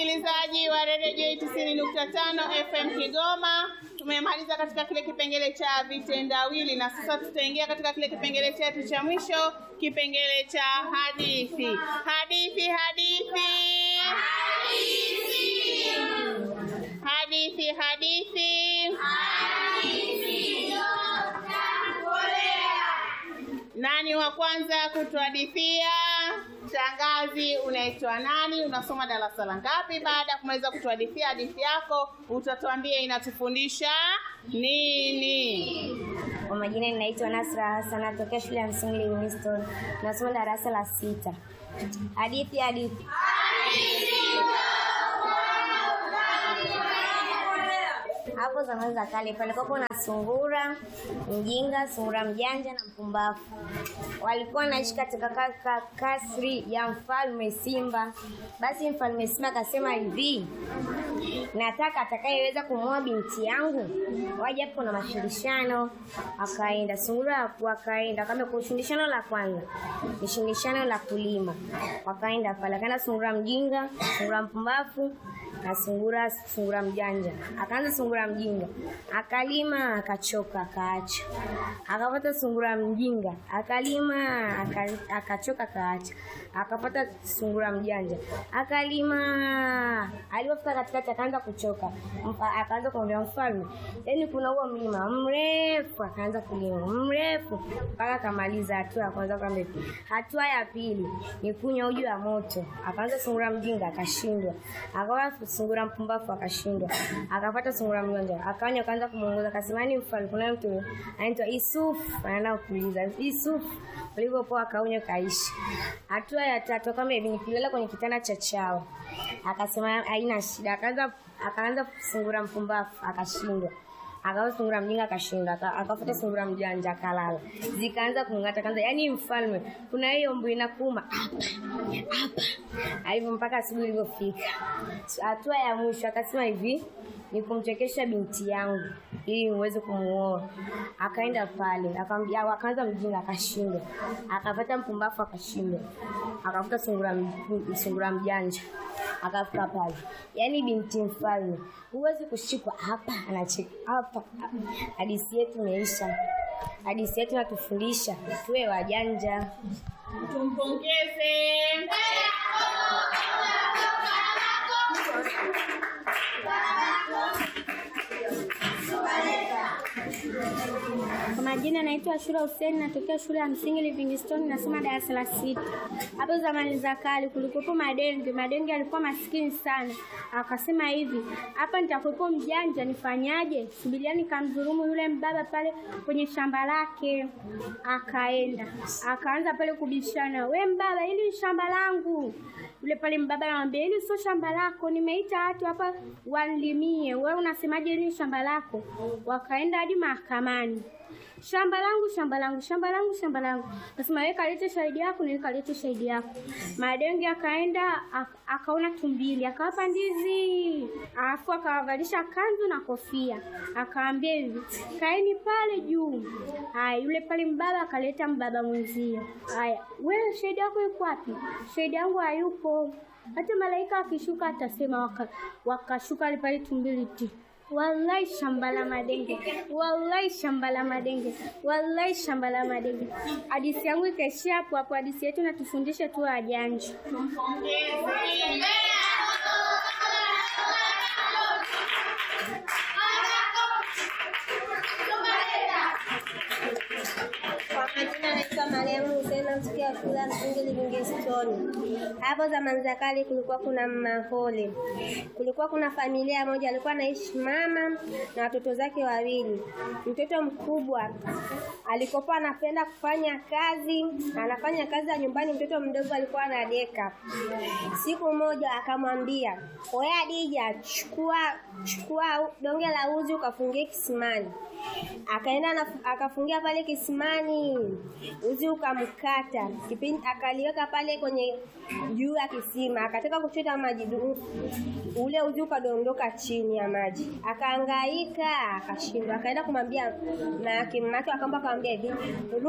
msikilizaji wa redio J tisini nukta tano FM Kigoma. Tumemaliza katika kile kipengele cha vitendawili na sasa tutaingia katika kile kipengele chetu cha mwisho, kipengele cha hadithi. Hadithi, hadithi, hadithi, hadithi. Nani wa kwanza kutuhadithia? Shangazi, unaitwa nani? Unasoma darasa la ngapi? Baada ya kumaliza kutuhadithia hadithi yako, utatuambia inatufundisha nini? Kwa majina ninaitwa Nasra Hassan, natokea shule ya msingi Livingstone, nasoma darasa la sita. Hadithi hadithi. Hapo zamani za kale palikuwa na sungura mjinga, sungura mjanja na mpumbavu. Walikuwa wanaishi katika ka- ka- kasri ya mfalme Simba. Basi mfalme Simba akasema hivi, nataka atakayeweza kumuoa binti yangu waje hapo na mashindishano. Akaenda sungura, wakaenda kama kwa shindishano la kwanza ni shindishano la kulima, wakaenda pale, akaenda sungura mjinga, sungura mpumbavu na sungura sungura mjanja. Akaanza sungura mjinga, akalima akachoka, akaacha. Akapata sungura mjinga, akalima aka- akachoka, akaacha. Akapata sungura mjanja, akalima. Alipofika katikati akaanza kuchoka, Mfa- akaanza kumwambia mfalme, yaani kuna huo mlima mrefu, akaanza kulima mrefu mpaka akamaliza hatua ya kwanza. Kwamba hatua ya pili ni kunywa uji wa moto. Akaanza sungura mjinga akashindwa, akawa sungura mpumbavu akashindwa, akapata sungura mjanja akanywa, akaanza kumuongoza, akasema ni mfalme, kuna mtu anaitwa Yusuf anaenda kuuliza Yusuf. Ulivyopoa akaunywa kaishi. Hatua ya tatu kama hivi ni kulala kwenye kitanda cha chao, akasema haina shida, akaanza akaanza sungura mpumbavu akashindwa akawa sungura mjinga akashinda, aka- akafuata sungura mjanja akalala, zikaanza kung'ata kanza, yaani mfalme, kuna hiyo mbu inakuuma hapa hapa, alivyo mpaka asubuhi ilivyofika. Hatua ya mwisho akasema hivi ni kumchekesha binti yangu ili niweze kumuoa. Akaenda pale akamwambia, akaanza mjinga akashindwa, akapata mpumbavu akashindwa, akafuta sungura, m- sungura mjanja akafika pale, yaani binti mfalme, huwezi kushikwa hapa, anacheka hapa. Hadithi yetu imeisha. Hadithi yetu inatufundisha tuwe wajanja. Tumpongeze. Kwa majina naitwa Ashura Hussein, natokea shule ya msingi Livingstone, nasoma darasa la sita. Hapo zamani za kale kulikuwepo madenge. Madenge alikuwa maskini sana, akasema hivi, hapa nitakuwepo mjanja, nifanyaje? Subiria nikamdhulumu yule mbaba pale kwenye shamba lake. Akaenda akaanza pale kubishana, we mbaba, hili ni shamba langu. Yule pale mbaba anamwambia, hili sio shamba lako, nimeita watu hapa wanlimie, wewe unasemaje hili ni shamba lako? Wakaenda hadi mahakamani shamba langu shamba langu shamba langu shamba langu nasema wewe kalete shahidi yako na kalete shahidi yako madenge akaenda ak- akaona tumbili akawapa ndizi alafu akawavalisha kanzu na kofia akaambia hivi kaeni pale juu haya yule pale mbaba akaleta mbaba mwenzio haya wewe shahidi yako yuko wapi shahidi yangu hayupo hata malaika akishuka atasema waka- wakashuka pale tumbili ti Wallahi shamba la madenge, wallahi shamba la madenge, wallahi shamba la madenge. Hadithi yangu ikaishia hapo hapo. Hadithi yetu natufundisha tu wajanja. Kwa majina naitwa Mariamu Hussein natokea shule ya msingi Livingstone. Hapo zamani za kale kulikuwa kuna mahole. Kulikuwa kuna familia moja alikuwa anaishi mama na watoto zake wawili. Mtoto mkubwa alikopa anapenda kufanya kazi, anafanya kazi ya nyumbani, mtoto mdogo alikuwa anadeka. Siku moja akamwambia, "Oya Adija, chukua chukua donge la uzi ukafungie kisimani." Akaenda na, akafungia pale kisimani, uzi ukamkata. Kipindi akaliweka pale kwenye juu ya kisima, akataka kuchota maji, du- ule uzi ukadondoka chini ya maji. Akahangaika, akashindwa. Akaenda kumwambia mamake, mamake akaomba akamwambia hivi,